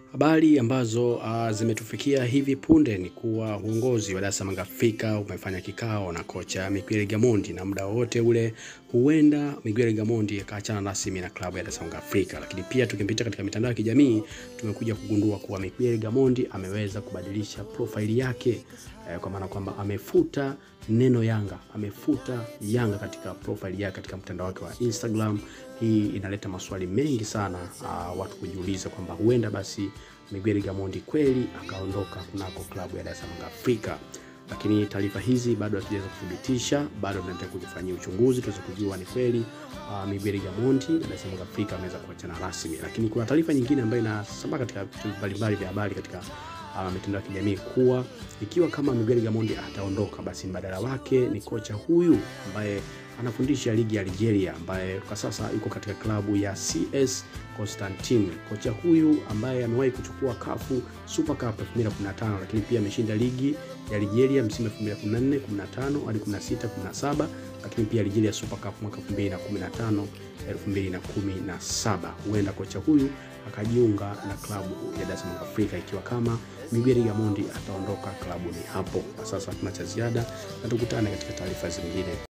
Habari ambazo uh, zimetufikia hivi punde ni kuwa uongozi wa Dar es Salaam Afrika umefanya kikao na kocha Miguel Gamondi, na muda wote ule huenda Miguel Gamondi akaachana rasmi na klabu ya Dar es Salaam Afrika. Lakini pia tukipita katika mitandao ya kijamii tumekuja kugundua kuwa Miguel Gamondi ameweza kubadilisha profaili yake eh, kwa maana kwamba amefuta neno Yanga, amefuta Yanga katika profaili yake katika mtandao wake wa Instagram. Hii inaleta maswali mengi sana uh, watu kujiuliza kwamba huenda basi Miguel Gamondi kweli akaondoka kunako klabu ya Dar es Salaam Afrika, lakini taarifa hizi bado hatujaweza kuthibitisha, bado tunataka kujifanyia uchunguzi tuweze kujua ni kweli uh, Miguel Gamondi na Dar es Salaam Afrika ameweza kuachana rasmi. Lakini kuna taarifa nyingine ambayo inasambaa katika vitu mbalimbali vya habari katika uh, mitandao ya kijamii kuwa ikiwa kama Miguel Gamondi ataondoka, basi mbadala wake ni kocha huyu ambaye anafundisha ligi ya Algeria ambaye kwa sasa yuko katika klabu ya CS Constantine. Kocha huyu ambaye amewahi kuchukua kafu Super Cup 2015 lakini pia ameshinda ligi ya Algeria msimu 2014 15 hadi 16 17, lakini pia Algeria Super Cup mwaka 2015 2017. Huenda kocha huyu akajiunga na klabu ya Dar es Salaam Afrika ikiwa kama Miguel Gamondi ataondoka klabuni hapo. Kwa sasa tuna cha ziada na tukutane katika taarifa zingine.